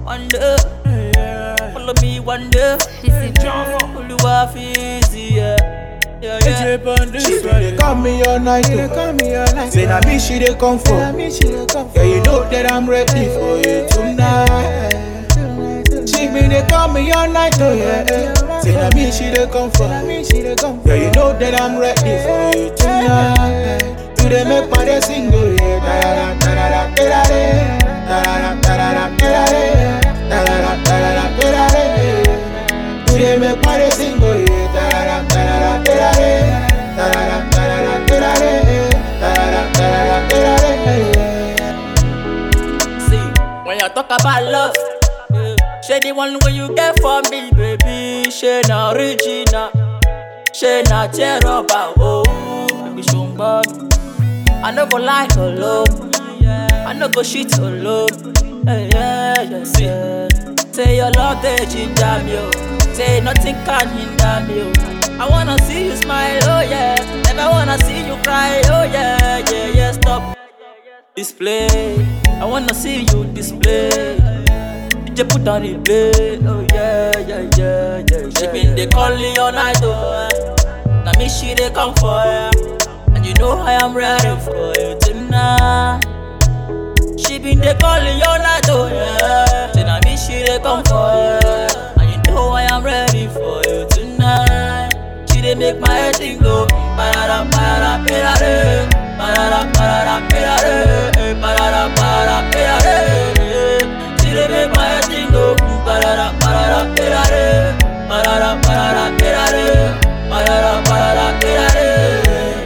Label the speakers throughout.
Speaker 1: one day. Follow me one day. Oluwa fi easy, yeah. Yeah, yeah.
Speaker 2: She dey call me all night, oh. Say na me she dey come for. Yeah, you know that I'm ready for you tonight. She been dey call me all night, oh yeah. Say na me she dey come for. Yeah, you know that I'm ready for you tonight. You dey make my day sing, oh yeah. Da-da-da, da-da-da, da-da-da. Da-da-da, da-da-da, da-da-da. Da-da-da, da-da-da, da-da-da. You dey make my day sing, oh yeah. Da-da-da, da-da-da, da-da-da. Da-da-da, da-da-da, da-da-da. Da-da-da, da-da-da, da-da-da.
Speaker 1: See, when you talk about love, yeah, she the one where you get for me, baby. She na original, she na tear up, oh, baby, show me. I no go lie alone, I no go shit alone. Yeah, yeah, yeah, yeah. Say your love, they ginger me, oh. Say nothing can hinder me, oh. I wanna see you smile, oh yeah. Never wanna see you cry, oh yeah, yeah, yeah. Stop display. I wanna see you display. DJ put on the play. Oh yeah, yeah, yeah, yeah. She been dey call me all night, oh. eh. Now me she dey come for ya. And you know I am ready for you tonight. She been dey call me all night, oh yeah. Say now me she dey come for ya. And you know I am ready for you tonight. She dey make my head sing go. Parara, parara, parara, parara, parara, parara, parara, parara, parara. She dey make my head sing go. Parara, parara, parara, parara, parara, parara, parara, parara,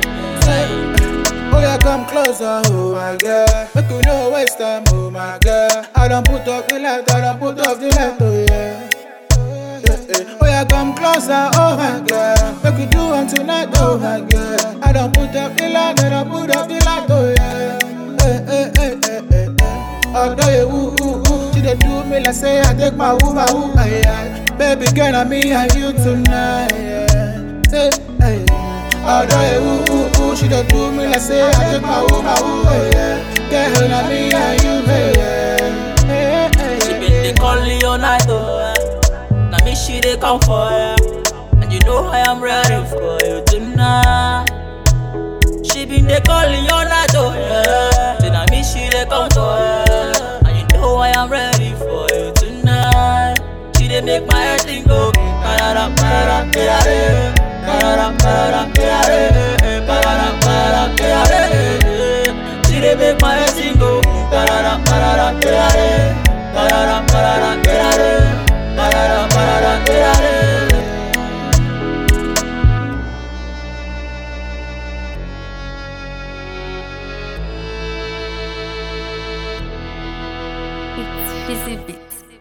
Speaker 1: parara.
Speaker 2: Oh yeah, come closer, oh my girl. Make you no waste time, oh my girl. I don't put up the light, I don't put up the light, oh yeah. Yeah, yeah. Oh yeah, come closer, oh my girl. Make you do one tonight, oh my girl. I don't put up the light, I don't put up the light, oh yeah. Hey, hey, hey, hey, hey, hey. Although you woo, woo, woo, she dey do me like say I take my woo, my woo, ay, ay. Baby girl, I'm me and you tonight, yeah. Say, hey. Although you woo, woo, woo, she dey do me like say I take my woo, my woo, ay, yeah. Girl, I'm me and you, hey, yeah. Hey, hey,
Speaker 1: She
Speaker 2: hey,
Speaker 1: been dey call me all night, oh. eh. Now me she dey come for ya, and you know I am ready for you tonight. She been dey call me all night, oh yeah. Say now me she dey come for ya, and you know I am ready for you tonight. She dey make my head sing go. Parara, parara, parara, parara, parara, parara, parara, parara, parara. She dey make my head sing go. Parara, parara, parara, parara, parara, parara, parara, parara, parara.
Speaker 3: It's busy bits.